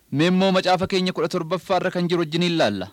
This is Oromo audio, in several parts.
Mee immoo macaafa keenya kudha torbaffaarra kan jiru wajjin ilaalla.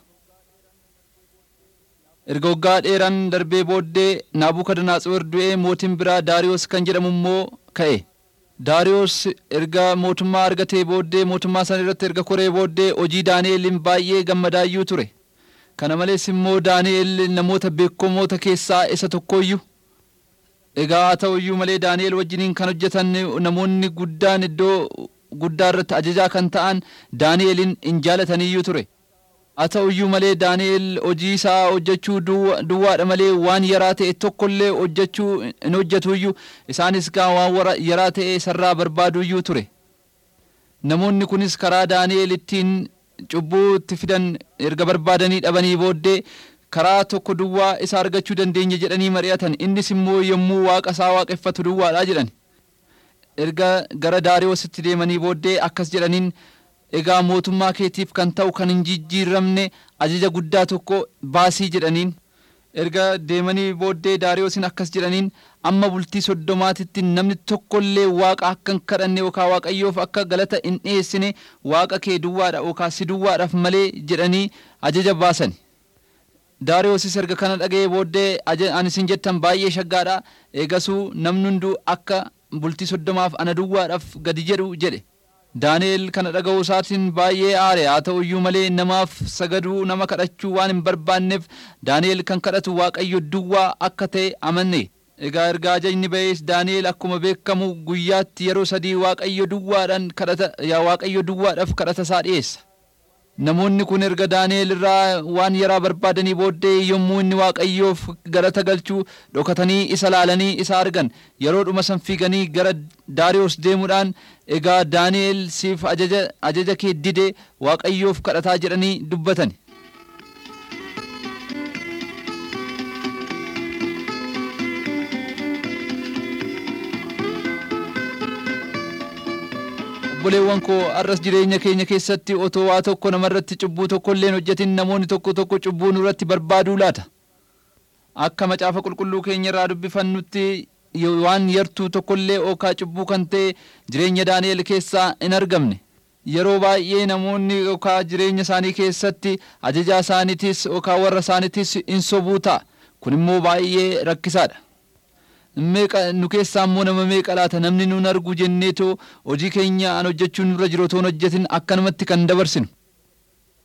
Erga waggaa dheeraan darbee booddee Naabukadnaatsor du'ee mootiin biraa Daariyoos kan jedhamu immoo ka'e. Daariyoos erga mootummaa argatee booddee mootummaa sana irratti erga koree booddee hojii Daani'eliin baay'ee gammadaayyuu ture. Kana malees immoo Daani'el namoota beekamoota keessaa isa tokkoyyuu. Egaa haa ta'uyyuu malee Daani'el wajjiniin kan hojjetan namoonni guddaan iddoo guddaa irratti ajajaa kan ta'an Daani'elin hin jaalataniyyuu ture. Haa ta'uyyuu malee Daani'el hojii isaa hojjechuu duwwaadha malee waan yaraa ta'e tokkollee hojjechuu hin hojjetuyyuu isaanis gaa waan yaraa ta'e isarraa barbaaduyyuu ture. Namoonni kunis karaa Daani'el ittiin cubbuu itti fidan erga barbaadanii dhabanii booddee karaa tokko duwwaa isa argachuu dandeenya jedhanii mari'atan innis immoo yommuu waaqa isaa waaqeffatu duwwaadha jedhan. Erga gara Daariyoositti deemanii booddee akkas jedhaniin egaa mootummaa keetiif kan ta'u kan hin jijjiiramne ajaja guddaa tokko baasii jedhaniin. Erga deemanii booddee Daariyoosin akkas jedhaniin amma bultii soddomaatitti namni tokkollee waaqa akka hin kadhanne yookaan waaqayyoof akka galata hin dhiyeessine waaqa kee duwwaadha yookaan si duwwaadhaaf malee jedhanii ajaja baasan. Daariyoosis erga kana dhaga'ee booddee ani isin jettan baay'ee shaggaadha eegasuu namni hunduu akka bultii soddomaaf ana duwwaadhaaf gadi jedhu jedhe. Daani'el kana dhaga'uu isaatiin baay'ee aare haa ta'uyyuu malee namaaf sagaduu nama kadhachuu waan hin barbaanneef Daani'el kan kadhatu waaqayyo duwwaa akka ta'e amanne. Egaa erga ajajni ba'ees Daani'el akkuma beekamu guyyaatti yeroo sadii waaqayyo duwwaadhaan kadhata yaa waaqayyo duwwaadhaaf kadhata isaa dhiyeessa. Namoonni kun erga Daani'el irraa waan yaraa barbaadanii booddee yommuu inni waaqayyoof galata galchuu dhokatanii isa laalanii isa argan yeroo dhuma san fiiganii gara Daariyoos deemuudhaan egaa Daani'el siif ajaja, ajaja kee dide waaqayyoof kadhataa jedhanii dubbatan. obboleewwan koo arras jireenya keenya keessatti otoo waa tokko namarratti cubbuu tokko illee hojjetin namoonni tokko tokko cubbuu nurratti barbaaduu laata akka macaafa qulqulluu keenya irraa dubbifannutti waan yartuu tokkollee ookaa cubbuu kan ta'e jireenya daani'el keessaa hin argamne yeroo baay'ee namoonni ookaa jireenya isaanii keessatti ajajaa isaaniitis ookaa warra isaaniitis hin sobuu ta'a kun immoo baay'ee rakkisaadha. meeqa nu keessaa immoo nama meeqa laata namni nun argu jenneetoo hojii keenya an hojjechuun nurra jiru otoo hin hojjetin akkanumatti kan dabarsinu